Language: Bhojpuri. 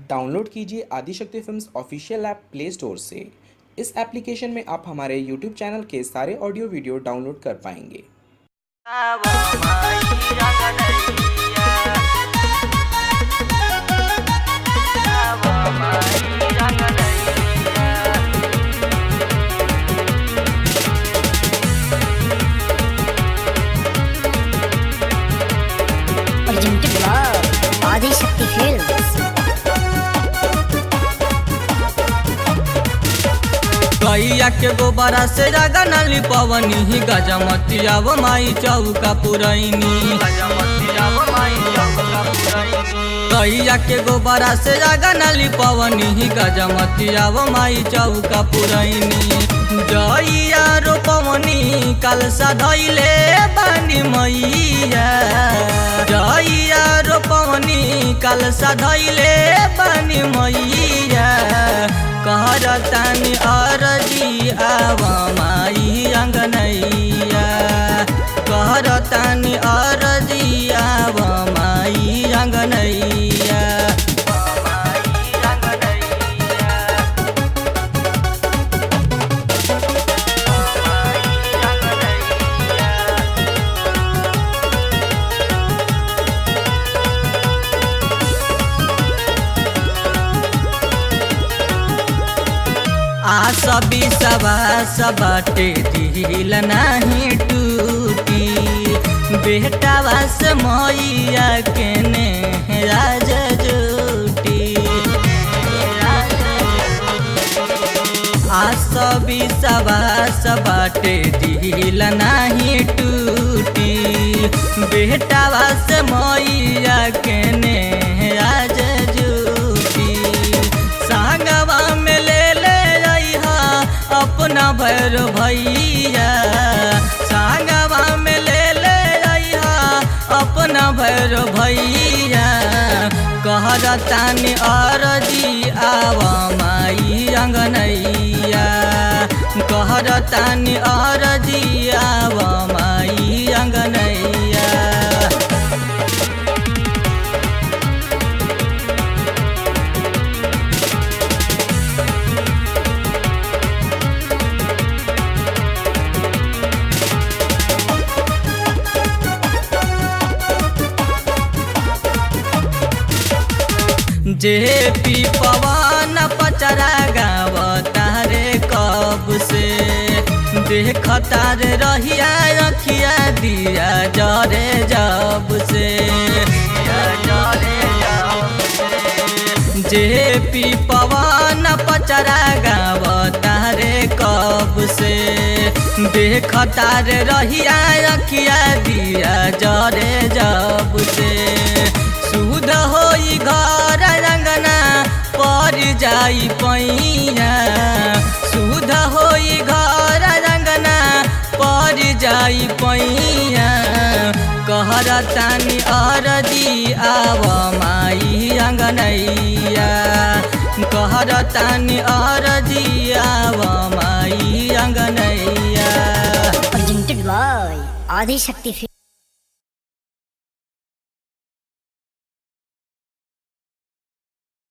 डाउनलोड कीजिए Adishakti films official app play store से इस एप्लीकेशन में आप हमारे यूट्यूब चैनल के सारे ऑडियो वीडियो डाउनलोड कर पाएंगे presented by Adi Shakti Films. गैया के गोबरा से रागा नाली पवनी ही गजमतिया वो माई चौका पुरैनी गैया के गोबरा से रागा नाली पवनी ही गजमतिया वो माई चौका पुरैनी जइया रो पवनी कल सधैले बानी मैया जइया रो पवनी कल सधैले बानी मैया कहर तानी अरजी आव माई अंगनैया कहर तानी अरजी आव माई अंगनैया आशा बिसवा सबटे दिल नाही टूटी बेटा वास मैया के ने राज जूटी आशा बिसवा सबटे दिल नाही टूटी बेटा वास मैया के ने राज जूटी संगवा में ले ले रहा अपना भैर भैया संगवा में ले ले रहा अपना भैर भैया कहर तानी अरजी आव माई अंगनैया कहर तानी अरजी आव माई अंगनैया जे पी पवन पचरा गाव तारे कब से देख तारे रहिया रखिया दिया जरे जब से जे पी पवन पचरा गाव तारे कब से देख तारे रहिया रखिया दिया जरे जब से सुध होई घर रंगना पर जाई पैया सुध होई घर रंगना पर जाई पैया कहर तानी अरजी आव माई अंगनैया कहर तानी अरजी आव माई अंगनैया Presented by Adi Shakti Films.